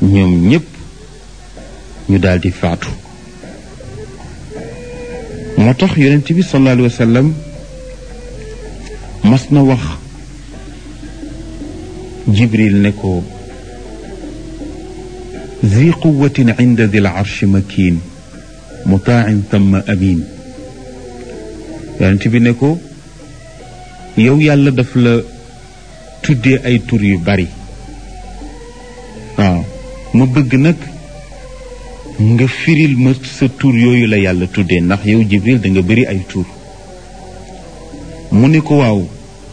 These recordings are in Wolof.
ñoom ñépp ñu daldi faatu moo tax yonent bi sallallahu alayhi wa sallam mas na wax jibril ne ko zi quwatin inda dil arshi makin mutaan thumma amin yonent bi ne ko yow yàlla daf la tuddee ay tur yu bari waaw ma bëgg nag nga firil ma sa tur yooyu la yàlla tuddee ndax yow jibril da nga bëri ay tur mu ne ko waaw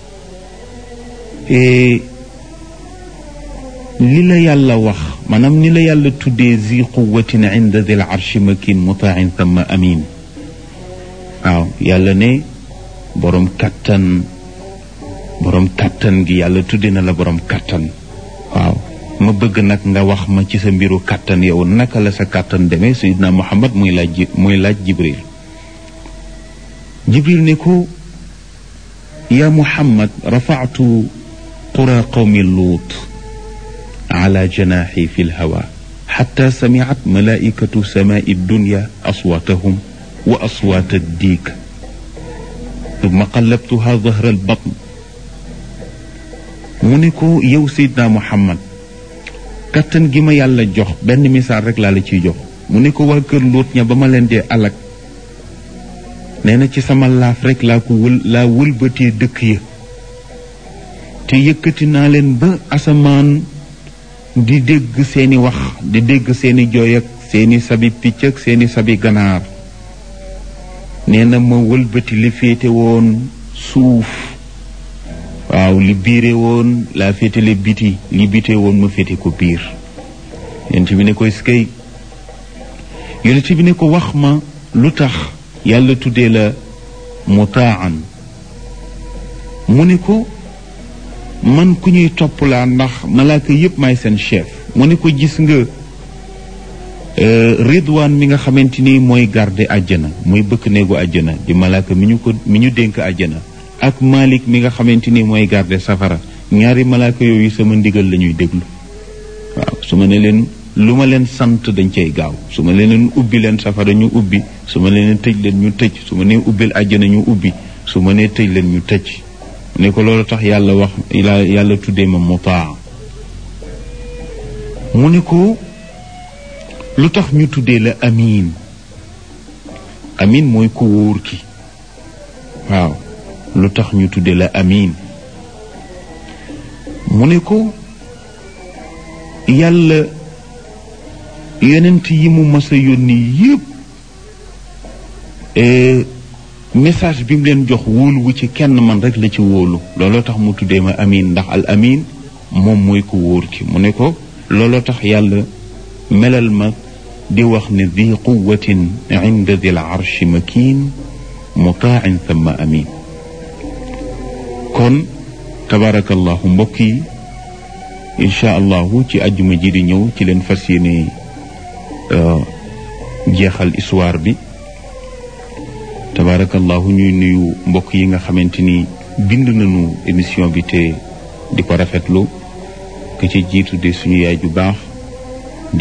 li la yàlla wax maanaam ni la yàlla tuddee zi quwatin inda dil arshi makin mutain thumma amin waaw yàlla ne borom kattan borom kattan gi yàlla tudde na la borom kattan waaw ma bëgg nag nga wax ma ci sa mbiru kattan yow naka la sa kattan demee sayidna muhammad muy laaj muy laaj jibril jibril ne ko ya muhammad rafa'tu qura qawmi luut على جناحي في الهواء حتى سمعت ملائكة سماء الدنيا أصواتهم وأصوات الديك ثم قلبتها ظهر البطن منكو يو سيدنا محمد kattan gi ma yàlla jox benn misaal rek laa la ciy jox mu ne ko waa kër luut ña ba ma leen dee alak nee na ci sama laaf rek laa ko wël laa wëlbatee dëkk ya te yëkkati naa leen ba asamaan di dégg seeni wax di dégg seeni jooy ak seeni sabi picc ak seeni sabi ganaar nee na ma wëlbati li féete woon suuf waaw li biire woon laa féetale biti li bite woon ma féete ko biir yonent bi ne ko skay yonent bi ne ko wax ma lu tax yàlla tuddee la mutaan mu ne ko man ku ñuy topp laa ndax malaaka yépp may seen chef mu ne ko gis nga ridwaan mi nga xamante ni mooy garde àjjana mooy bëkk néegu àjjana di malaaka mi ñu ko mi ñu dénk àjjana ak malik mi nga xamante ni mooy garde safara ñaari malaaka yooyu sama ndigal la ñuy déglu waaw su ma ne leen lu ma leen sant dañ cay gaaw su ma leen ubbi leen safara ñu ubbi su ma leen tëj leen ñu tëj su ma nee ubbil àjjana ñu ubbi su ma nee tëj leen ñu tëj ne ko loolu tax yàlla wax yàlla tuddee ma mutaa mu ne ko lu tax ñu tuddee la amiin amiin mooy ku wóor ki waaw lu tax ñu tuddee la amiin mu ne ko yàlla yonent yi mu mas a yónni yépp message bi mu leen jox wóolu wu ci kenn man rek la ci wóolu looloo tax mu tuddee ma amin ndax al amin moom mooy ko wóor ki mu ne ko looloo tax yàlla melal ma di wax ne di quwatin inda dil arshi makin mutaan thumma amin kon tabarakallahu mbokk yi incha allahu ci ajjuma ji di ñëw ci leen fas yéene jeexal histoire bi tabarakallahu ñuy nuyu mbokk yi nga xamante ni bind nañu émission bi te di ko rafetlu ke ci jiitu de suñu yaay ju baax